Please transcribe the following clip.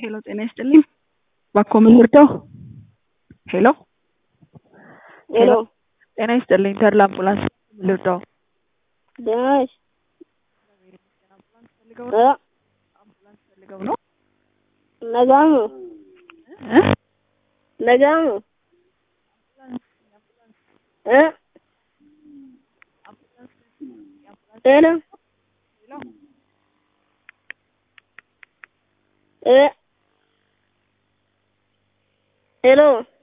ሄሎ ጤና ይስጥልኝ። ባኮ ምን ልርዳው? ሄሎ ሄሎ ጤና ይስጥልኝ። ተድላ አምቡላንስ ምን ልርዳው? ደህና ነሽ? ፈልገው እ አምቡላንስ ፈልገው ነው? ነጋሙ እ ነጋሙ እ ሄሎ እ ሄሎ